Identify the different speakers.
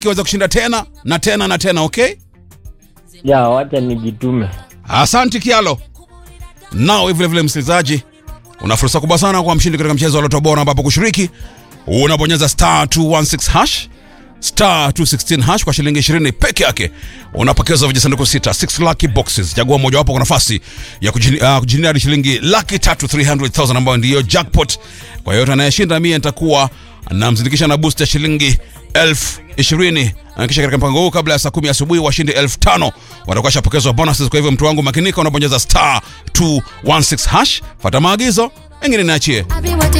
Speaker 1: kiweza kushinda tena na tena na tena okay
Speaker 2: Ya, wacha nijitume.
Speaker 1: Asante Kialo. Nao vile vile, msikilizaji, una fursa kubwa sana kwa mshindi katika mchezo wa Loto Bora, ambapo kushiriki unabonyeza star 216 hash star 216 hash kwa shilingi 20 peke yake unapokezwa vijisanduku sita 6 lucky boxes. Chagua mojawapo kwa nafasi ya kujini- uh, kujinia hadi shilingi laki tatu 300,000 ambayo ndiyo jackpot. Kwa yote anayeshinda, mie nitakuwa namzindikisha na boost ya shilingi elfu ishirini na kisha katika mpango huu kabla ya saa kumi asubuhi washindi elfu tano watakuwa washapokezwa bonuses. Kwa hivyo mtu wangu makinika, unabonyeza star 216 hash, fata maagizo, engine niachie.
Speaker 3: I've been waiting